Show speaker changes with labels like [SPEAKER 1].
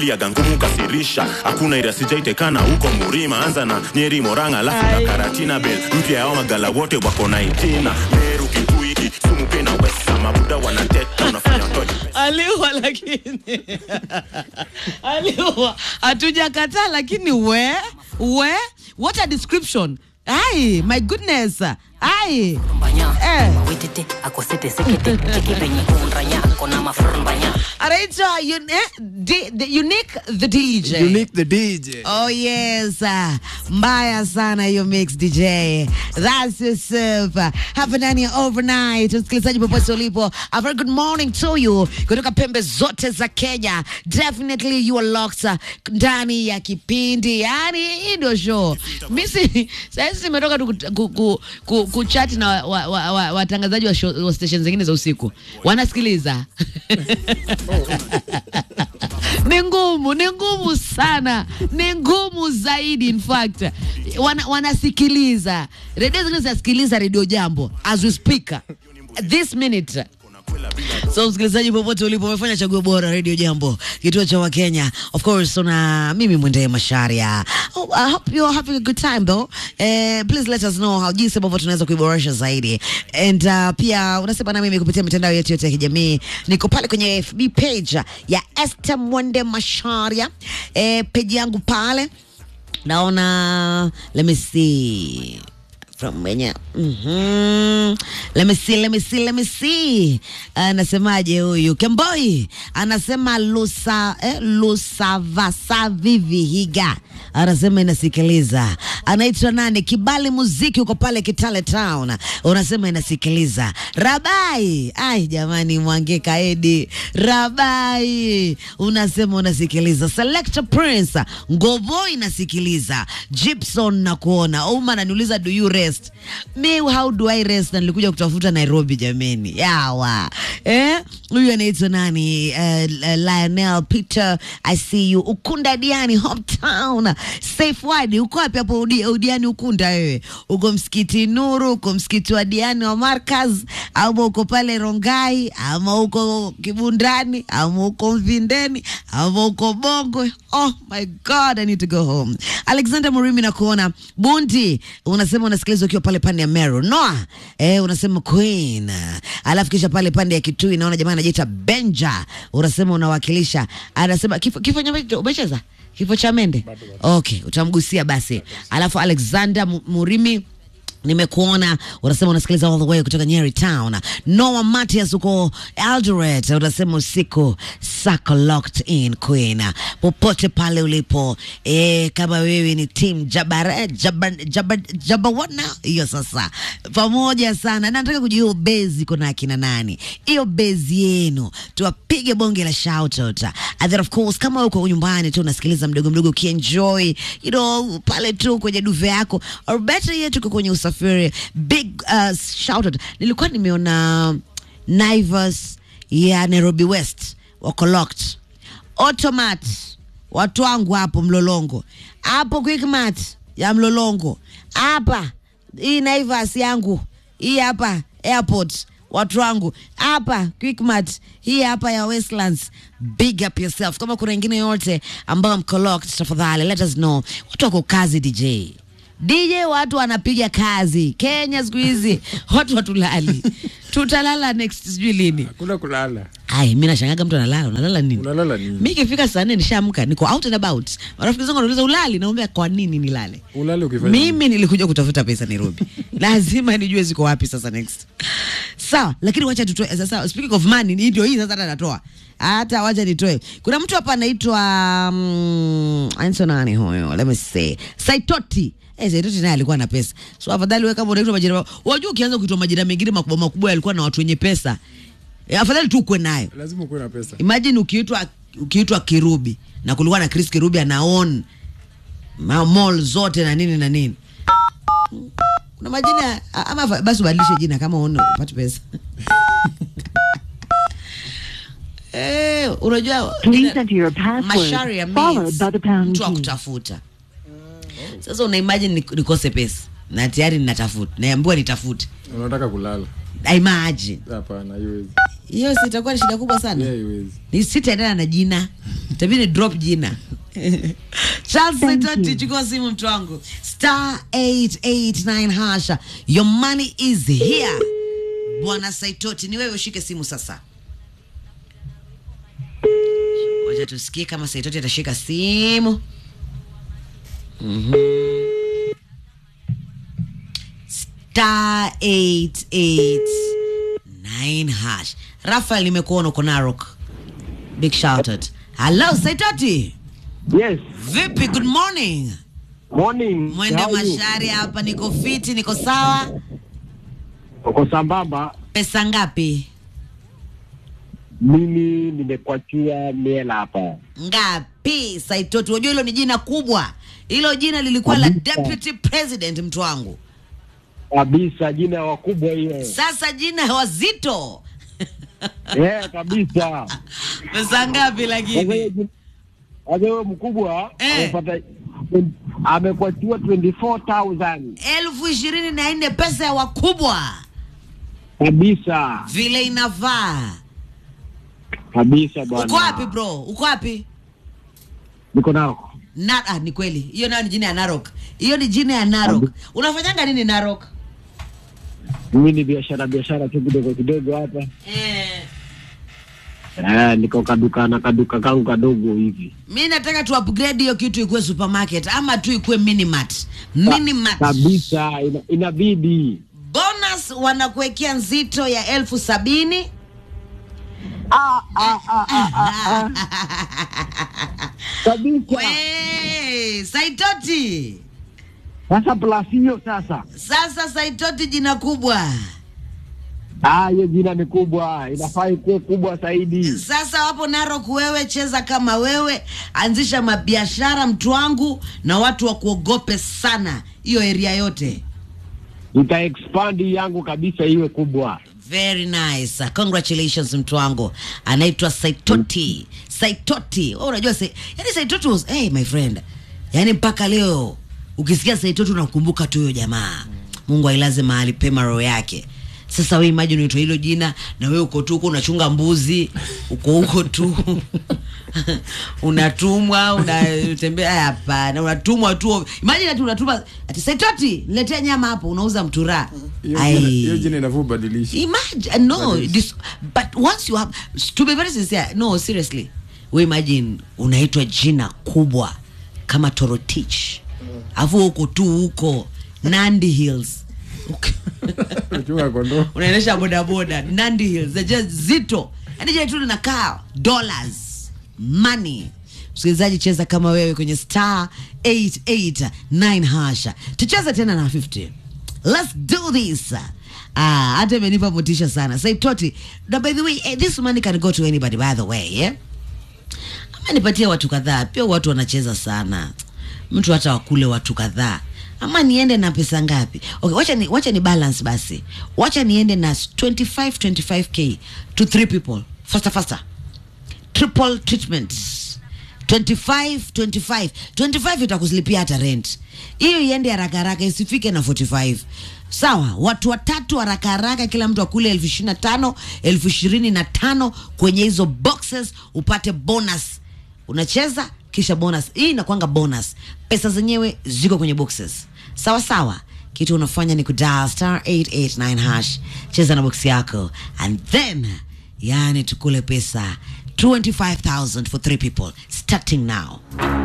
[SPEAKER 1] liaga ngumu kasirisha hakuna ira sijaitekana huko murima anza na nyeri moranga alafu na
[SPEAKER 2] Ai.
[SPEAKER 1] karatina bel mpya yao magala wote wako na itina meru kikui kisumu pena wesa mabuda wanateta unafanya watoje
[SPEAKER 2] aliwa lakini aliwa hatujakataa lakini we we what a description ai my goodness ai
[SPEAKER 3] Mbanya,
[SPEAKER 2] Eh.
[SPEAKER 3] witete, akosete sekete, cheki penye kunranya, kona mafrumbanya.
[SPEAKER 2] anaitwa un- eh, D- the unique the dj
[SPEAKER 4] Unique the DJ.
[SPEAKER 2] Oh yes, uh, mbaya sana hiyo mix DJ. That's yourself. Hapa ndani ya overnight, msikilizaji popote ulipo, a very good morning to you kutoka pembe zote za Kenya. Definitely you are locked uh, ndani ya kipindi, yani hii ndio show. Mimi sasa nimetoka tu kut- ku- ku- ku- kuchat na watangazaji wa, wa, watangazaji wa, show- wa station zingine za usiku, wanasikiliza ni ngumu, ni ngumu sana, ni ngumu zaidi. In fact wana, wanasikiliza redio zingine zinasikiliza redio Jambo as we speak this minute. So msikilizaji, popote ulipo, umefanya chaguo bora. Radio Jambo, kituo cha Wakenya. Of course, una mimi Mwendee Masharia. Oh, I hope you're having a good time though. Eh, please let us know how jinsi ambavyo tunaweza kuiboresha zaidi. And uh, pia unasema na mimi kupitia mitandao yetu yote ya kijamii. Niko pale kwenye FB page ya Esther Mwende Masharia. Eh, page yangu pale naona let me see from wenye mm-hmm. let me see, let me see, let me see. Anasemaje huyu Kemboi anasema lusa eh, lusavasavivihiga anasema inasikiliza. Anaitwa nani? Kibali Muziki uko pale Kitale Town, unasema inasikiliza. Rabai, ai jamani, Mwange Kaedi Rabai, unasema unasikiliza. Selector Prince Ngovo inasikiliza. Gibson na kuona Uma ananiuliza do you rest? Me how do I rest? Na nilikuja kutafuta Nairobi jameni, yawa eh, huyu anaitwa nani? Uh, uh, Lionel Peter, I see you. Ukunda Diani hometown. Safe word, uko wapi hapo Udi- Udiani Ukunda wewe? Uko msikiti Nuru, uko msikiti wa Diani wa Markaz, ama uko pale Rongai, ama uko Kibundani, ama uko Mvindeni, ama uko Bongwe. Oh my God, I need to go home. Alexander Murimi na kuona Bundi, unasema unasikiliza ukiwa pale pande ya Meru. Noah, eh, unasema Queen. Alafu kisha pale pande ya Kitui naona jamaa anajiita Benja, unasema unawakilisha. Anasema kifo kifo nyama umecheza? Kifo cha Mende. Okay, utamgusia basi. Alafu Alexander Mu- Murimi nimekuona unasema unasikiliza all the way kutoka Nyeri Town. Noah Matias uko Eldoret, unasema usiku sako locked in Queen, popote pale ulipo e, kama wewe ni team Jabara, Jaba, Jaba, Jabawana, hiyo sasa pamoja sana. Nataka kujua hiyo bezi iko na akina nani, hiyo bezi yenu, tuwapige bonge la shout out. And then of course kama uko nyumbani tu unasikiliza mdogo mdogo ukienjoy, you know, pale tu kwenye duve yako or better yet uko kwenye usafiri, big uh, shout out. Nilikuwa nimeona Naivas ya Nairobi West wako locked. Automat watu wangu hapo Mlolongo, hapo Quickmart ya Mlolongo, hapa hii Naivas yangu hii hapa airport watu wangu hapa Quickmart hii hapa ya Westlands. Big up yourself. Kama kuna wengine yote ambao mko locked, tafadhali let us know. Watu wako kazi DJ DJ, watu wanapiga kazi Kenya siku hizi, watu watulali, tutalala next sijui lini.
[SPEAKER 4] Hakuna kulala.
[SPEAKER 2] Ai, mi nashangaga mtu analala, unalala nini?
[SPEAKER 4] Unalala nini?
[SPEAKER 2] Mi ikifika saa nne nishaamka, niko out and about. Marafiki zangu wanauliza ulali, naomba kwa nini nilale?
[SPEAKER 4] Ulale ukifanya
[SPEAKER 2] Mimi nilikuja kutafuta pesa Nairobi, lazima nijue ziko wapi sasa next. Sawa, lakini wacha tutoe sasa. Speaking of money, hii ndio hii sasa hata natoa hata wacha nitoe. Kuna mtu hapa anaitwa um, anaitwa nani huyo? Let me see. Saitoti. Eh, Saitoti naye alikuwa na pesa. So afadhali wewe kama unaitwa majina, wajua ukianza kuitwa majina mengine makubwa makubwa yalikuwa na watu wenye pesa. Eh, afadhali tu ukwe nayo.
[SPEAKER 4] lazima ukuwe na pesa.
[SPEAKER 2] Imagine ukiitwa ukiitwa Kirubi na kulikuwa na Chris Kirubi ana own ma- mall zote na nini na nini. Kuna majina a- ama fa- basi ubadilishe jina kama uone upate pesa. Eh, unajua
[SPEAKER 5] Please
[SPEAKER 2] jina-
[SPEAKER 5] enter your password,
[SPEAKER 2] Masharia
[SPEAKER 5] followed
[SPEAKER 2] means
[SPEAKER 5] by the pound
[SPEAKER 2] mtu wa
[SPEAKER 5] key.
[SPEAKER 2] kutafuta. Sasa una imagine nik- nikose pesa na tayari ninatafuta, naambiwa nitafute.
[SPEAKER 4] Unataka kulala.
[SPEAKER 2] I imagine
[SPEAKER 4] Hapana, haiwezi.
[SPEAKER 2] hiyo si itakuwa ni shida kubwa sana
[SPEAKER 4] Yeah, iwezi.
[SPEAKER 2] ni sitaendana na jina tabii ni drop jina Charles Saitoti, chukua simu mtu wangu star 889 hasha your money is here bwana Saitoti ni wewe ushike simu sasa wacha tusikie kama Saitoti atashika simu Mhm. star 889 hash Rafael nimekuona uko Narok big shout out hello Saitoti
[SPEAKER 5] Yes.
[SPEAKER 2] vipi good morning
[SPEAKER 5] Morning.
[SPEAKER 2] mwende
[SPEAKER 5] How are you?
[SPEAKER 2] mashari hapa niko fiti niko sawa
[SPEAKER 5] Uko sambamba?
[SPEAKER 2] pesa ngapi
[SPEAKER 5] Mimi nimekwachia miela hapa.
[SPEAKER 2] ngapi Saitoti unajua hilo ni jina kubwa hilo jina lilikuwa la
[SPEAKER 5] Kabisa.
[SPEAKER 2] deputy president mtu wangu
[SPEAKER 5] Kabisa jina wakubwa hiyo.
[SPEAKER 2] sasa jina wazito
[SPEAKER 5] Eh, kabisa.
[SPEAKER 2] pesa ngapi
[SPEAKER 5] Sasa hiyo
[SPEAKER 2] lakini
[SPEAKER 5] jina- sasa huyo mkubwa
[SPEAKER 2] Eh.
[SPEAKER 5] amepata amekwachua 24000
[SPEAKER 2] elfu ishirini na nne pesa ya wakubwa
[SPEAKER 5] kabisa.
[SPEAKER 2] vile inavaa
[SPEAKER 5] Kabisa bwana.
[SPEAKER 2] uko wapi bro uko wapi
[SPEAKER 5] Niko nao.
[SPEAKER 2] Na, ah, ni kweli hiyo nayo ni jina ya narok hiyo ni jina ya narok unafanyanga nini narok
[SPEAKER 5] Mimi ni biashara biashara tu kidogo kidogo hapa.
[SPEAKER 2] eh.
[SPEAKER 5] Eh, niko kaduka na kaduka kangu kadogo hivi.
[SPEAKER 2] mi nataka tu upgrade hiyo kitu ikuwe supermarket ama tu ikuwe minimart minimart
[SPEAKER 5] Kabisa ina, inabidi.
[SPEAKER 2] bonus wanakuwekea nzito ya elfu sabini
[SPEAKER 5] Ah, ah, ah, ah, ah, ah. Kabisa.
[SPEAKER 2] We, saitoti
[SPEAKER 5] Sasa plus hiyo sasa.
[SPEAKER 2] sasa saitoti jina kubwa
[SPEAKER 5] Ah, hiyo jina ni kubwa, inafaa ikuwe kubwa zaidi.
[SPEAKER 2] sasa wapo narok wewe cheza kama wewe anzisha mabiashara mtu wangu na watu wakuogope sana hiyo area yote
[SPEAKER 5] Nita expand yangu kabisa iwe kubwa.
[SPEAKER 2] very nice congratulations mtu wangu anaitwa saitoti saitoti oh, unajua sa yani saitoti was hey, my friend yani mpaka leo ukisikia saitoti unakumbuka tu huyo jamaa mungu ailaze mahali pema roho yake sasa we imagine unaitwa hilo jina na we uko tu huko unachunga mbuzi uko huko tu unatumwa unatembea hapana unatumwa tu imagine ati unatuma ati saitoti niletea nyama hapo unauza mturaa
[SPEAKER 4] Hiyo jina-
[SPEAKER 2] Ai.
[SPEAKER 4] hiyo jina inafaa ubadilishe.
[SPEAKER 2] Imagine, no,
[SPEAKER 4] That is-
[SPEAKER 2] this, but once you have, to be very sincere, no, seriously, we imagine unaitwa jina kubwa kama Torotich, afu huko tu huko Nandi Hills
[SPEAKER 4] Unachunga kondoo.
[SPEAKER 2] unaendesha bodaboda Nandi Hills, najua zito, yani jina tu linakaa dollars money. Msikilizaji, cheza kama wewe kwenye star 889 hasha, tucheze tena na 50 let's do this ah hata imenipa motisha sana saitoti na by the way eh, this money can go to anybody by the way yeah? ama nipatie watu kadhaa pia watu wanacheza sana mtu hata wakule watu kadhaa ama niende na pesa ngapi okay, wacha ni, wacha ni balance basi wacha niende na 25 25k to three people faster faster triple treatment 25 25 25 itakuslipia hata rent hiyo iende haraka haraka isifike na 45 sawa watu watatu haraka haraka kila mtu akule elfu ishirini na tano elfu ishirini na tano kwenye hizo boxes upate bonus unacheza kisha bonus hii inakwanga bonus pesa zenyewe ziko kwenye boxes sawa sawa kitu unafanya ni kudial star 889 hash cheza na box yako and then yani tukule pesa 25000 for three people starting now